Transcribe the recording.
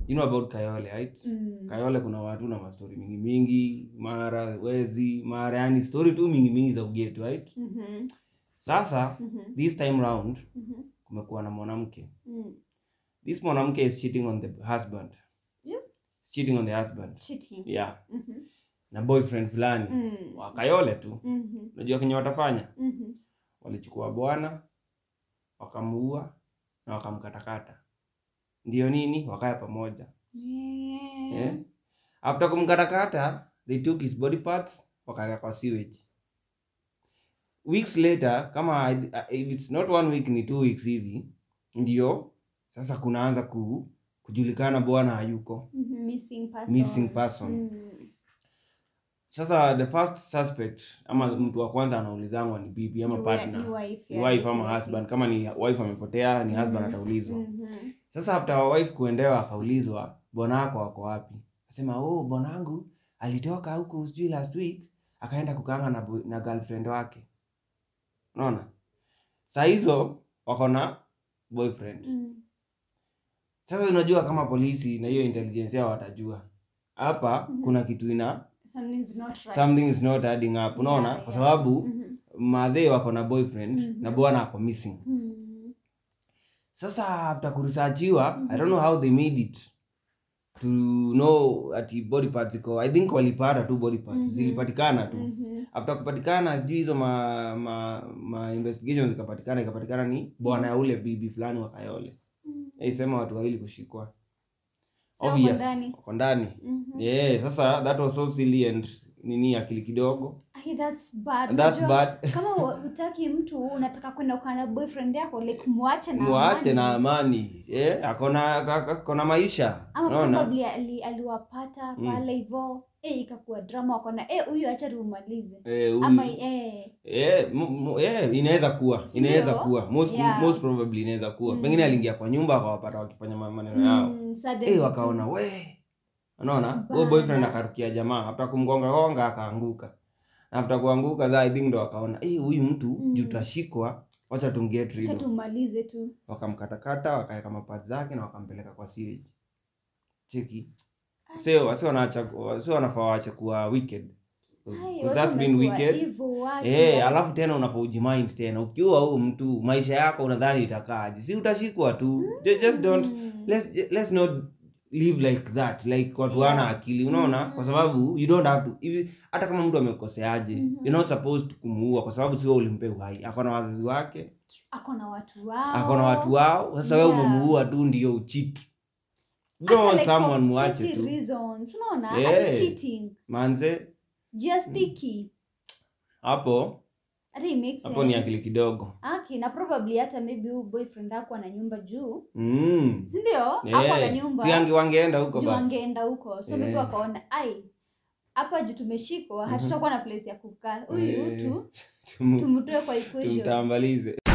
you know about kayole right Mm. kayole kuna watu na mastori mingi mingi mara wezi mara yani story tu mingi mingi za ugetu right Mhm. sasa Mhm. this time round Mhm. kumekuwa na mwanamke Mm. this mwanamke is cheating on the husband Yes. is cheating on the husband Cheating. yeah Mhm. na boyfriend fulani Mm. wa kayole tu Mhm. unajua kenye watafanya Mhm. walichukua bwana wakamuua na wakamkatakata ndio nini wakaya pamoja Yeah. yeah. after kumkatakata they took his body parts wakaweka kwa sewage weeks later kama if it's not one week ni two weeks hivi ndio sasa kunaanza ku, kujulikana bwana hayuko Mhm. Missing person. missing person Mm. sasa the first suspect ama mtu wa kwanza anaulizangwa ni bibi ama Ni wa- partner ni wife, ni yeah, wife ama definitely. husband kama ni wife amepotea ni husband ataulizwa Mhm. sasa after wife kuendewa akaulizwa bwana wako wako wapi asema oh bwanangu alitoka huku sijui last week akaenda kukanga na, boy- na girlfriend wake unaona saa hizo wako na boyfriend Mm. sasa unajua kama polisi na hiyo intelligence yao watajua hapa kuna kitu ina Something's not right. something is not adding up unaona Yeah, kwa yeah. sababu Mhm. madhe wako na boyfriend na bwana ako missing Mm. sasa after kuresearchiwa i don't know how they made it to know ati body parts iko i think walipata tu body parts zilipatikana tu Mhm. after kupatikana sijui hizo ma, ma, ma investigations zikapatikana ikapatikana ni bwana ya ule bibi fulani wa kayole mm. sema watu wawili kushikwa So wako obvious ndani. wako ndani Mhm. yeah sasa that was so silly and nini akili kidogo Ai, that's bad. That's Unajua, bad. kama wa- hutaki mtu unataka kwenda ukaa na boyfriend yako like mwache na mwache amani. na amani yeah, akona ak- akona maisha ama unaona probably ali, aliwapata pale hivo eh, ikakuwa drama wakona eh, huyu acha tumalize Eh, huyu- ama eh, Eh, mu- mu- eh, inaweza kuwa Sindio? inaweza kuwa most, Yeah. most probably inaweza kuwa pengine aliingia kwa nyumba akawapata wakifanya ma- maneno yao mm, suddenly eh, wakaona we unaona huyo Bana. boyfriend akarukia jamaa after kumgonga gonga akaanguka na after kuanguka za i think ndo wakaona eh, huyu mtu juu tutashikwa wacha tumget tu- rid acha of." tumalize tu wakamkatakata wakaweka mapazi zake na wakampeleka kwa sewage cheki sio wasi wanaacha sio wanafaa waache kuwa wicked Ai, 'Cause watu that's been wamekuwa wicked hivyo watu, Eh, yani. alafu tena unafaa ujimind tena ukiwa huu mtu maisha yako unadhani itakaaje si utashikwa tu Ju- just don't let's, let's not live like that like watu wana Yeah. akili unaona kwa sababu you don't have to if, hata kama mtu amekoseaje you're not supposed to kumuua kwa sababu sio ulimpe uhai ako na wazazi wake ako na watu wao ako na watu wao sasa wewe Yeah. umemuua tu ndio uchit Hata don't want like for someone muache petty tu reasons unaona Yeah. ati cheating manze just sticky hapo hata it makes hapo ni sense. akili kidogo aki na probably hata maybe huyu boyfriend ako ana nyumba juu mm. sindio ako yeah. na nyumba si ange wangeenda huko juu basi angeenda huko so maybe Yeah. wakaona ai hapa juu tumeshikwa hatutakuwa na place ya kukaa huyu Eh, tu Tumu- tumtoe kwa equation tumtambalize